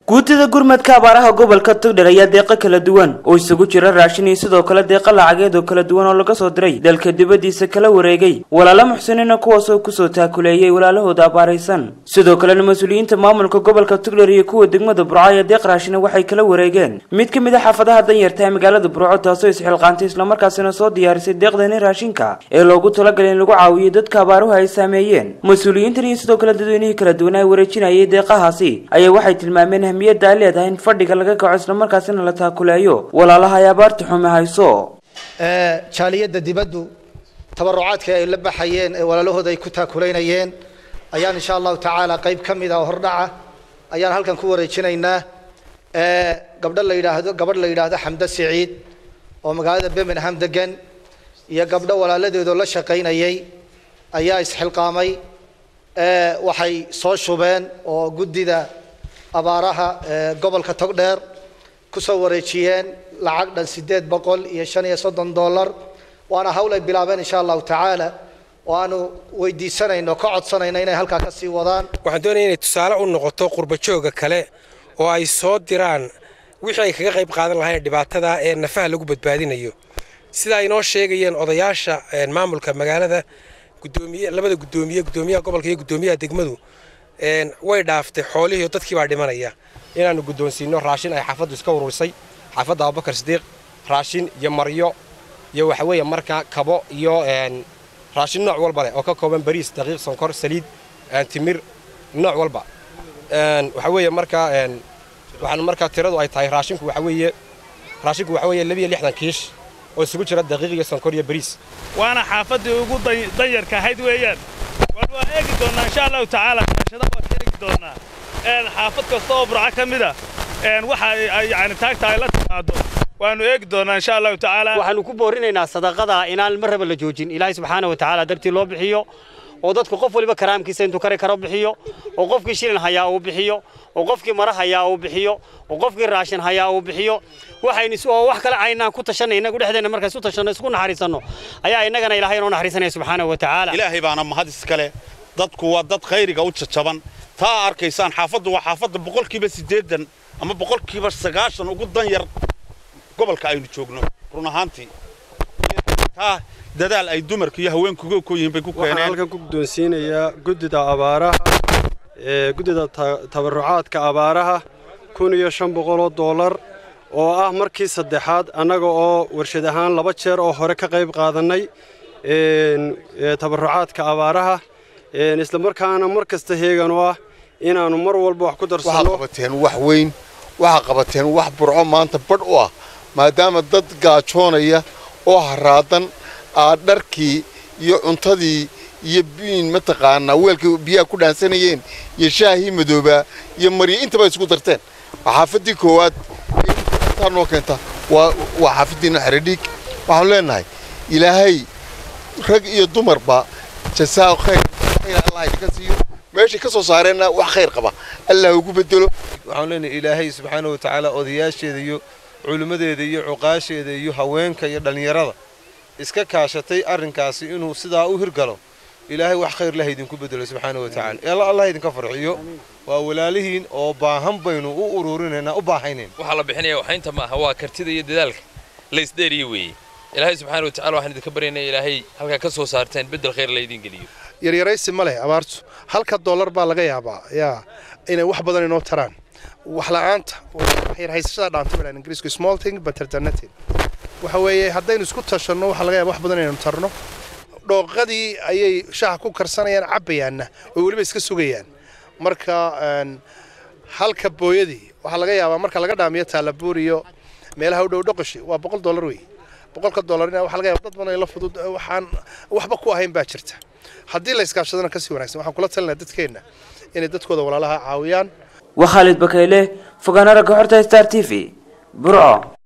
guutida gurmadka abaaraha gobolka togdher ayaa deeqo kala duwan oo isugu jira raashin iyo sidoo kale deeqo lacageed oo kala duwan oo laga soo diray dalka dibadiisa kala wareegay walaalo muxsiniina kuwaas oo kusoo taakuleeyay walaalahooda abaaraysan sidoo kalena mas-uuliyiinta maamulka gobolka togdher iyo kuwa degmada burco ayaa deeq raashina waxay kala wareegeen mid ka mid a xaafadaha danyarta ee magaalada burco taasoo isxilqaantay islamarkaasina soo diyaarisay deeqdani raashinka ee loogu talagalay in lagu caawiyo dadka abaaruhu ay saameeyeen mas-uuliyiintan iyo sidoo kale dadweynihii kala duwan ay wareejinayay deeqahaasi ayaa waxay tilmaameen ahmiyadda ay leedahay in fadhiga laga kaco islamarkaasina la taakuleeyo walaalaha ay abaarta xume hayso jaaliyadda dibaddu tabarucaadka ay la baxayeen ee walaalahooda ay ku taakulaynayeen ayaan insha allahu tacaala qayb ka mid ah oo hordhaca ayaan halkan ku wareejinaynaa gabdho la yidhaahdo gabadh la yidhaahdo xamdo siciid oo magaalada birmingham degan iyo gabdho walaaladeedoo la shaqaynayay ayaa isxilqaamay waxay soo shubeen oo guddida abaaraha gobolka togdheer kusoo wareejiyeen lacag dhan sideed boqol iyo shan iyo soddon dollar waana hawl ay bilaabeen insha allahu tacaala oo aanu weydiisanayno ka codsanayno inay halkaa ka sii wadaan waxaan doonaya inay tusaale u noqoto qurbajooga kale oo ay soo diraan wixii ay kaga qayb qaadan lahayn dhibaatada ee nafaha lagu badbaadinayo sida ay noo sheegayeen odayaasha maamulka magaalada gudoomiye labada gudoomiye gudoomiyaha gobolka iyo gudoomiyaha degmadu way dhaaftay xoolihii dadkii baa dhimanaya inaanu guddoonsiino raashin ay xaafaddu iska ururisay xaafadda abubakar sidiiq raashin iyo maryo iyo waxa weeye markaa kabo iyo raashin nooc walba leh oo ka kooban bariis daqiiq sonkor saliid timir nooc walba waxa weeye markaa waxaan markaa tiradu ay tahay raashinku waxa weeye raashinku waxa weeye labiyo lixdan kiish oo isugu jira daqiiq iyo sonkor iyo bariis waana xaafaddii ugu danyarka ahayd weeyaan waan waa eegi doonnaa insha allahu tacaala kaashada waan ka eegi doonnaa xaafad kasta oo burco ka mid a waxa yani taagta ay la timaado waanu eegi doonnaa insha allahu tacaala waxaanu ku boorinaynaa sadaqada inaan mar raba la joojin ilaahay subxaana wa tacaala dartii loo bixiyo oo dadku qof waliba karaamkiisa intuu kari karo bixiyo oo qofkii shilin hayaa uu bixiyo oo qofkii mara hayaa uu bixiyo oo qofkii raashin hayaa uu bixiyo waxaynu oo wax kale aynaan ku tashanay inagu dhexdeena markaan isu tashanno isku naxariisanno ayaa innagana ilaahay inoo naxariisanaya subxaanahu wa tacaala ilaahay baana mahad iskale dadku waa dad khayriga u jajaban taa arkaysaan xaafaddu waa xaafadda boqolkiiba siddeedan ama boqolkiiba sagaashan ugu dan yar gobolka aynu joogno run ahaantii taa dadaal ay dumarka iyo haweenkuga ku yihiin bay ku keeneen waxaan halkan ku guddoonsiinayaa guddida abaaraha ee guddida tabarucaadka abaaraha kun iyo shan boqoloo dollar oo ah markii saddexaad annaga oo warshad ahaan laba jeer oo hore ka qayb qaadannay tabarucaadka abaaraha isla markaana mar kasta heegan oo ah inaannu mar walba wax ku darsanno waxaa qabateen wax weyn waxaa qabateen wax burco maanta badh u ah maadaama dad gaajoonaya oo haraadan aad dharkii iyo cuntadii iyo biin mataqaanaa weelkii biyaha ku dhaansanayeen iyo shaahii madoobaa iyo maryo intaba isku darteen waa xaafaddii koowaad intaa noo keenta waa waa xaafaddiina xeredhiig waxaanu leenahay ilaahay rag iyo dumarba jasaa khayr khayr allah idinka siiyo meeshay ka soo saareenna wax khayr qaba allah ugu bedelo waxaanu leenahay ilaahay subxaana wa tacaala odayaasheeda iyo culimmadeeda iyo cuqaasheeda iyo haweenka iyo dhallinyarada iska kaashatay arrinkaasi inuu sidaa u hirgalo ilaahay wax khayr lah idinku bedelo subxaana wa tacala alla allah idinka farxiyo waa walaalihiin oo baahan baynu u ururinaynaa u baahaynayn waxaa la bixinaya waxaynta maaha waa kartida iyo dadaalka la isdheeriye weeye ilaahay subxaana wa tacala waxaan idinka baryaynaa ilaahay halkaa ka soo saarteen beddel khayr laydin geliyo yaryaraysi ma leh abaartu halka dollar baa laga yaabaa yaa inay wax badan inoo taraan wax la'aanta haysashada dhaanta baa ingiriisku small thing but alternative waxa weeye haddaynu isku tashanno waxaa laga yaaba wax badan inaynu tarno dhooqadii ayay shaha ku karsanayaan cabbayaanna oo weliba iska sugayaan marka halka booyadii waxaa laga yaabaa marka laga dhaamiyo taalabuur iyo meelaha u dhow dhoqoshi waa boqol dollar wey boqolka dollarina waxaa laga yaaba dad badan ay la fudud waxaan waxba ku ahayn baa jirta haddii la iskaashadana kasii wanaagsan waxaan kula talinaa dadkeenna inay dadkooda walaalaha caawiyaan waa khaalid bakayle fogaana ragga xorta star t v burco